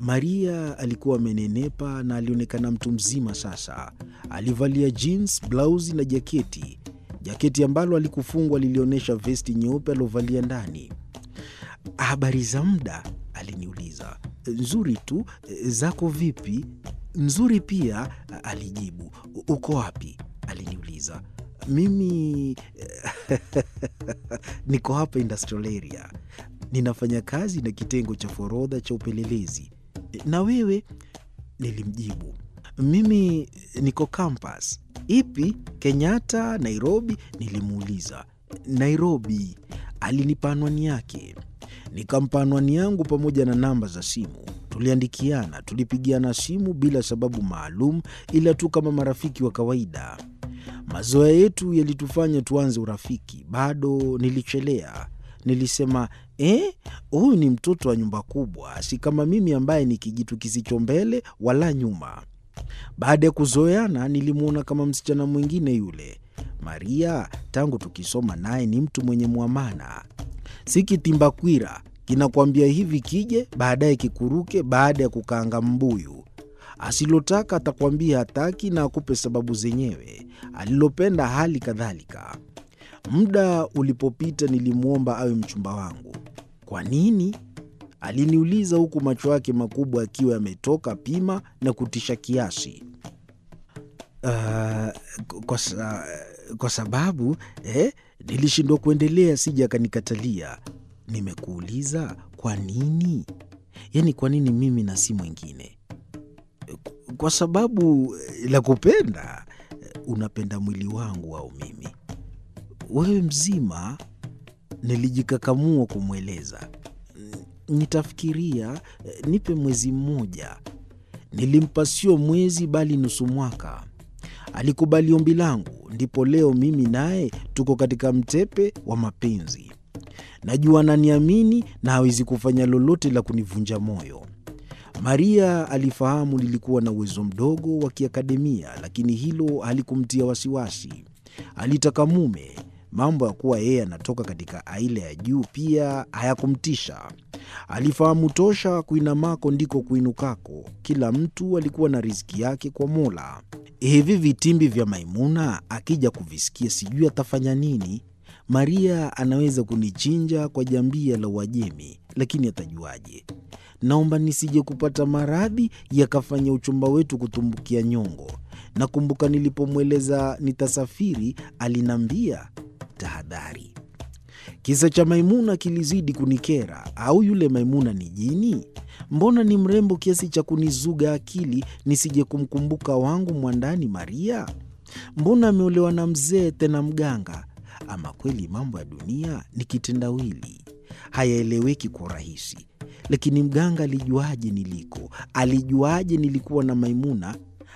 Maria alikuwa amenenepa na alionekana mtu mzima sasa. Alivalia jeans, blausi na jaketi. Jaketi ambalo alikufungwa lilionyesha vesti nyeupe aliovalia ndani. Habari za muda? aliniuliza. Nzuri tu, zako vipi? Nzuri pia, alijibu. Uko wapi? aliniuliza. Mimi niko hapa industrial area, ninafanya kazi na kitengo cha forodha cha upelelezi. Na wewe? Nilimjibu. Mimi niko campus. Ipi? Kenyatta, Nairobi? Nilimuuliza. Nairobi. Alinipa anwani yake, nikampa anwani yangu pamoja na namba za simu. Tuliandikiana, tulipigiana simu bila sababu maalum, ila tu kama marafiki wa kawaida. Mazoea yetu yalitufanya tuanze urafiki. Bado nilichelea. Nilisema eh, huyu ni mtoto wa nyumba kubwa, si kama mimi ambaye ni kijitu kisicho mbele wala nyuma. Baada ya kuzoeana, nilimwona kama msichana mwingine yule. Maria tangu tukisoma naye ni mtu mwenye mwamana, si kitimbakwira kinakwambia hivi kije, baadaye kikuruke baada ya kukaanga mbuyu. Asilotaka atakwambia hataki na akupe sababu zenyewe. Alilopenda hali kadhalika. Muda ulipopita, nilimwomba awe mchumba wangu. Kwa nini? Aliniuliza huku macho yake makubwa akiwa yametoka pima na kutisha kiasi. Uh, kwa, sa, kwa sababu eh, nilishindwa kuendelea, sija akanikatalia. Nimekuuliza kwa nini? Yaani kwa nini mimi na si mwingine? Kwa sababu la kupenda. Unapenda mwili wangu au mimi? Wewe mzima. Nilijikakamua kumweleza. Nitafikiria, nipe mwezi mmoja. Nilimpa sio mwezi bali nusu mwaka. Alikubali ombi langu, ndipo leo mimi naye tuko katika mtepe wa mapenzi. Najua ananiamini na hawezi kufanya lolote la kunivunja moyo. Maria alifahamu nilikuwa na uwezo mdogo wa kiakademia, lakini hilo halikumtia wasiwasi. Alitaka mume. Mambo ya kuwa yeye anatoka katika aila ya juu pia hayakumtisha. Alifahamu tosha kuinamako ndiko kuinukako. Kila mtu alikuwa na riziki yake kwa Mola. Hivi vitimbi vya Maimuna akija kuvisikia, sijui atafanya nini. Maria anaweza kunichinja kwa jambia la Uajemi, lakini atajuaje? Naomba nisije kupata maradhi yakafanya uchumba wetu kutumbukia nyongo. Nakumbuka nilipomweleza nitasafiri, alinambia tahadhari. Kisa cha Maimuna kilizidi kunikera. Au yule Maimuna ni jini? Mbona ni mrembo kiasi cha kunizuga akili nisije kumkumbuka wangu mwandani Maria? Mbona ameolewa na mzee tena mganga? Ama kweli mambo ya dunia ni kitendawili, hayaeleweki kwa urahisi. Lakini mganga alijuaje niliko? Alijuaje nilikuwa na Maimuna?